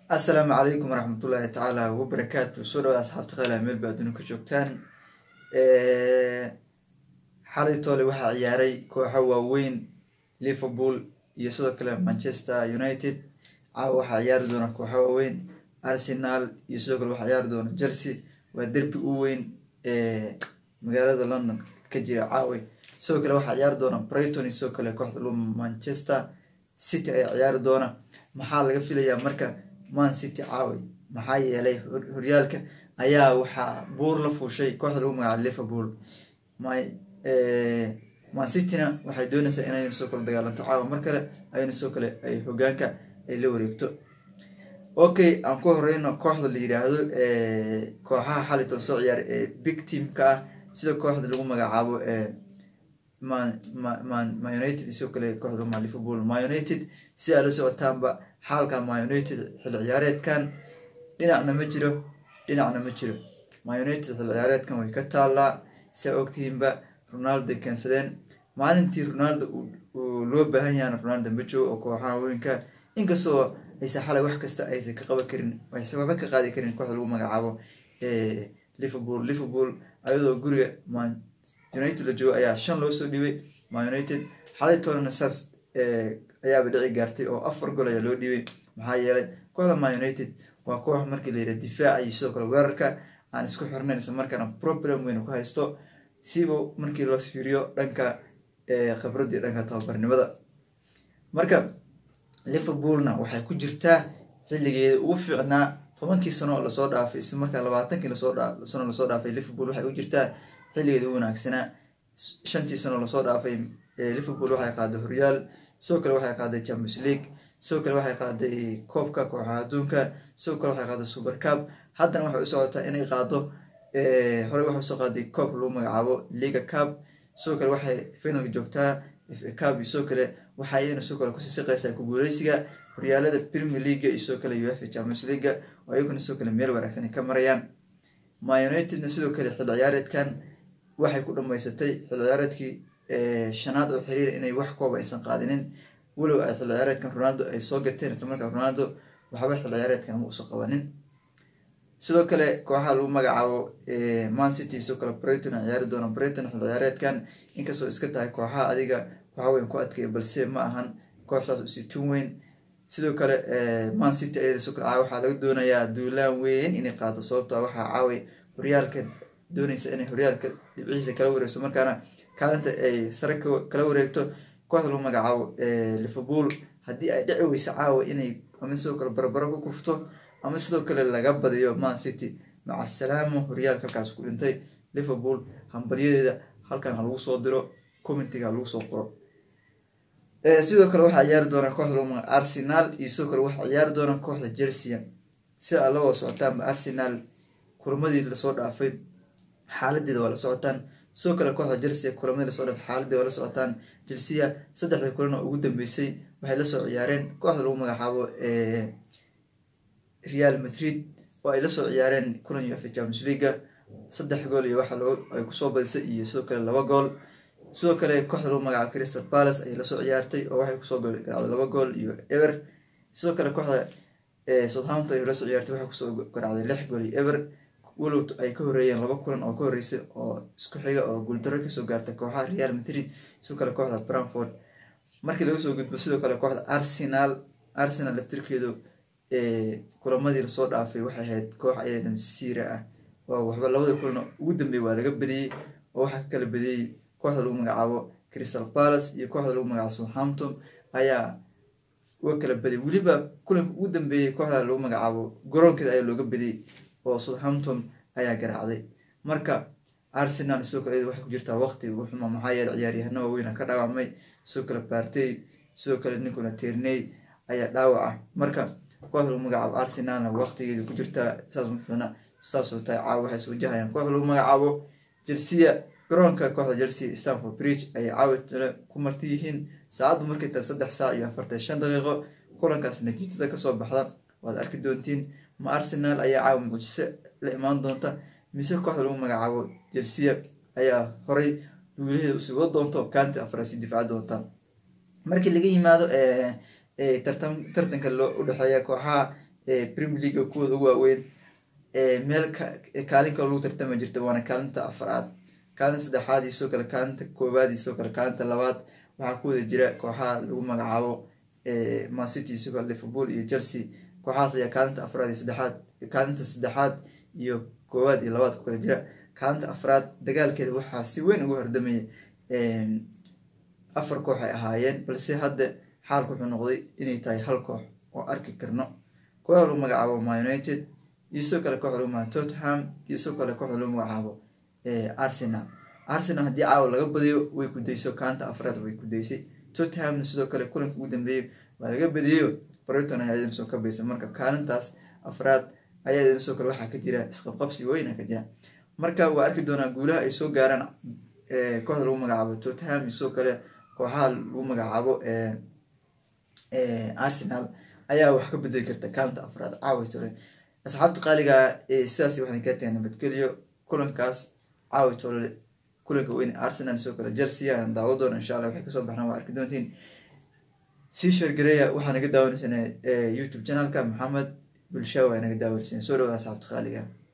assalaamu calaykum waraxmatullaahi tacaala wabarakaatu soo dhawaad asxaabta qeylaha meel ba adduuna ka joogtaan xalay toole waxaa ciyaaray kooxo waaweyn liverpool iyo sidoo kale manchester united caawa waxaa ciyaari doona kooxo waaweyn arsenal iyo sidoo kale waxaa ciyaari doona chelsea waa derbi u weyn ee magaalada london ka jira caawe sidoo kale waxaa ciyaari doona brighton iyo sidoo kale kooxda lu manchester city ayaa ciyaari doona maxaa laga filayaa marka man city caawe maxaa yeelay horyaalka ayaa waxaa buur la fuushay kooxda lagu magacaabo liverpool man cityna waxay doonaysaa inay soo kale dagaalanto caawa mar kale ayna soo kale ay hogaanka ay la wareegto okay aan ku horeyno kooxda la yiraahdo kooxaha xalitol soo ciyaara ee big teamka ah sida kooxda lagu magacaabo ma united sidoo kale kooxda lagu magacaabo liverpool ma united si aa la socotaanba xaalka ma united xilli ciyaareedkan dhinacna ma jiro dhinacna ma jiro ma united xilli ciyaareedkan way ka taallaa saa ogtihiinba ronaldo keensadeen maalintii ronaldo uu loo baahan yahana ronaldo ma joogo oo kooxaha weynka inkastoo aysa xalay wax kasta aysan ka qaban karin aysan waxba ka qaadi karin kooxda lagu magacaabo liverpool liverpool ayadoo guriga man united la joogo ayaa shan loo soo dhiibay ma united xalay toonana saas ayaaba dhici gaartay oo afar gol ayaa loo dhiibay maxaa yeelay kooxda ma united waa koox markii la yidhaha difaaca iyo sidoo kale weerarka aan isku xirnayn isla markaana problem weyn ku haysto siba markii loo fiiriyo dhanka khibradii dhanka tababarnimada marka liverpoolna waxay ku jirtaa xilligeeda ugu fiicnaa tobankii sano oo lasoo dhaafay isla markaa labaatankii sano lasoo dhaafay liverpool waxay u jirtaa xilligeeda ugu wanaagsanaa shantii sano lasoo dhaafay liverpool waxay qaaday horyaal sidoo kale waxay qaaday champions league sidoo kale waxay qaaday koobka kooxaha adduunka sidoo kale waxay qaaday super cup haddana waxay u socotaa inay qaado horey waxay usoo qaaday koobka lagu magacaabo liga cup sidoo kale waxay finalka joogtaa fa cup iyo sidoo kale waxa iyana sidoo kale kusii siqaysaa ku guuleysiga horyaalada premier leaga iyo sidoo kale uefa champions leaga oo iyaguna sidoo kale meel wanaagsan ay ka marayaan ma unitedna sidoo kale xil ciyaareedkan waxay ku dhamaysatay xil ciyaareedkii shanaad oo xiriira inay wax kooba aysan qaadinin walow ay xil ciyaareedkan ronaldo ay soo gateen isla markaa ronaldo waxba xil ciyaareedkan ma usan qabanin sidoo kale kooxaha lagu magacaabo man city sidoo kale brighton a ciyaari doona brighton xil ciyaareedkan inkastoo iska tahay kooxaha adiga waxa weyn ku adkaya balse ma ahan koox saas usi tun weyn sidoo kale man city ayada sidoo kale caawa waxaa laga doonayaa duulaan weyn inay qaado sababtoo waxaa caaway horyaalka doonaysa inay horyaalka dhibcihiisa kala wareegso markaana kaalinta ay sare kala wareegto kooxda lagu magacaabo liverpool haddii ay dhici weyso caawa inay ama sidoo kale barbaro ku kufto ama sidoo kale laga badiyo man city maca salaamo horyaalka halkaas ku dhintay liverpool hambalyadeeda halkan ha lagu soo diro commentiga ha lagu soo qoro sidoo kale waxaa ciyaari doona kooxda lagu magaca arsenal iyo sidoo kale waxaa ciyaari doona kooxda chelsea sida aad la wada socotaanba arsenal kulamadii lasoo dhaafay xaaladeeda waa la socotaan sidoo kale kooxda chelsea kulamadii lasoo dhaafay xaaladeeda waa la socotaan chelsea saddexda kulan oo ugu dambeysay waxay lasoo ciyaareen kooxda lagu magacaabo real madrid oo ay lasoo ciyaareen kulan uefa champions leaga saddex gool iyo waxa ay kusoo badisay iyo sidoo kale laba gool sidoo kale kooxda lagu magacaabo crystal palace ayay lasoo ciyaartay oo waxay kusoo garacday laba gool iyo ever sidoo kale kooxda southampton ay lasoo ciyaartay waxay kusoo garacday lix gool iyo ever walow ay ka horeeyeen laba kulan oo ka horeysay oo isku xiga oo guuldaro kasoo gaartay kooxaha real madrid sidoo kale kooxda branford markii laga soo gudbo sidoo kale kooxda arsenal arsenal laftirkeedu kulamadii lasoo dhaafay waxay ahayd koox ayada masiira ah oo waxba labada kulan ugu dambeeyay waa laga badiyey oo waxaa ka kala badiyey kooxda lagu magacaabo crystal palace iyo kooxda lagu magacaabo southampton ayaa uga kala badiyay weliba kulanka ugu dambeeyey kooxda lagu magacaabo garoonkeeda ayaa looga badiyey oo southampton ayaa garaacday marka arsenal sidoo kale waxay ku jirtaa waqti ugu xuma maxaa yeele ciyaaryahano waaweyn ka dhaawacmay sidoo kale partey sidoo kale ninkuna terney ayaa dhaawaca marka kooxda lagu magacaabo arsenalna waqtigeeda ku jirtaa saas mafina saasoo tahay caawa waxay is wajahayaan kooxda lagu magacaabo chelsea garoonka kooxda chelsea stanford bridge ayay caawitale ku marti yihiin saacaddu markay tahay saddex saac iyo afartan shan daqiiqo kulankaas natiijada kasoo baxda waad arki doontiin ma arsenal ayaa caawa mucjise la imaan doonta mise kooxda lagu magacaabo chelsea ayaa horay duulaheeda usii wada doonta oo kaanti afraasi difaaci doonta markii laga yimaado tartanka loo udhexeeya kooxaha premier league kuwooda ugu waaweyn meel kaalin kale lagu tartama jirta waana kaalinta afaraad kaalinta saddexaad iyo sidoo kale kaalinta koowaad iyo sidoo kale kaalinta labaad waxaa ku wada jira kooxaha lagu magacaabo mancity iyo sidoo kale liverpool iyo chelsea kooxahaas ayaa kaalinta afraad iyo saddexaad kaalinta saddexaad iyo koowaad iyo labaad ku kala jira kaalinta afraad dagaalkeeda waxaa si weyn ugu hordamayay afar koox ay ahaayeen balse hadda xaalku wuxuu noqday inay tahay hal koox oo arki karno kooxda lagu magacaabo ma united iyo sidoo kale kooxda lagu magacaabo tottenham iyo sidoo kale kooxda lagu magacaabo arsenal arsenal haddii caawa laga badiyo way kudayso kaalinta afraad way kudaysay tottenhamna sidoo kale kulanka ugu dambeeyey waa laga badiyeyo brighton ayaa idin soo kabaysa marka kaalintaas afraad ayaa idin sidoo kale waxaa ka jira isqabqabsi weyna ka jira marka waa arki doonaa guulaha ay soo gaaraan kooxda lagu magacaabo tottenham iyo sidoo kale kooxaha lagu magacaabo arsenal ayaa wax ka bedeli karta kaalinta afraad caawa tole asxaabta qaaliga sidaas waxaan kaa tahay nabadgeliyo kulankaas caawa tole kulanka weyn arsenal sidoo kale chelsea ayaan daawo doona insha allah waxay kasoo baxnaan waa arki doontiin sii shargareeya waxaa naga daawanaysan youtube channelka maxamed bulshaa waa naga daawanaysan soo dhawaada asxaabta qaaliga